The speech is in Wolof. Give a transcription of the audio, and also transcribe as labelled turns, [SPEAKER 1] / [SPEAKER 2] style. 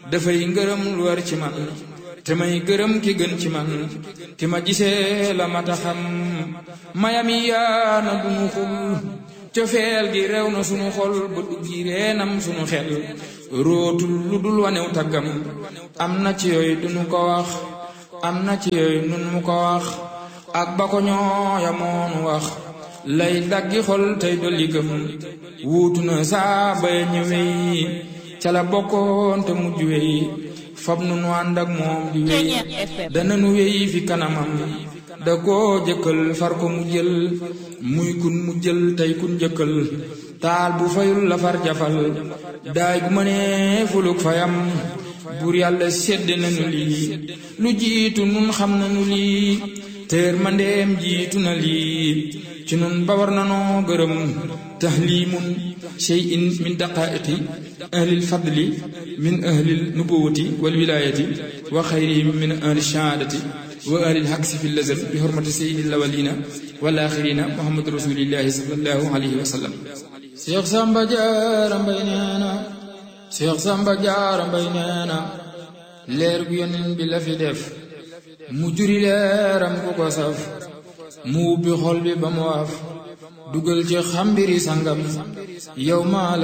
[SPEAKER 1] dafay ngërëm lu war ci man te may gërëm ki gën ci man ki ma gisee la mata xam mayami yaana dunu xul cofeel gi rew na sunu xol ba duggi reenam sunu xel rootul lu dul wanew taggam am na ci yooyu dunu ko wax am na ci yooyu nun mu ko wax ak ba ko ñooya moonu wax lay daggi xol tey dolli gëm wuutu na saa bay ñëwey ca la bokkoon te mujj wey fab nu nu ànd ak moom di wey dana nu wey fi kanamam da koo jëkkal far ko mu jël muy kun mu jël tey kun jëkkal taal bu fayul la far jafal daay bu mënee fuluk fayam buur yàlla sedd nañu lii lu jiitu nun xam nañu lii teer mandeem jiitu na lii ci nun ba war nanoo gërëm tahlimun shay'in min daqaiqi ahlil fadli min ahlil nubuwati wal wilayati wa xayrihim min ahli shahaadati wa ahlil haksi fi lazal bi hurmati sayyidil awwalina wal axirina muhammad rasulillahi sallallahu alayhi wa sallam Cheikh Samba Diarra Mbaye nee na Cheikh Samba Diarra Mbaye nee na leer gu yonent bi la fi def mu juri leeram ku ko saf mu ubbi xol bi ba mu waaf dugal ci xambiri sangam yow maa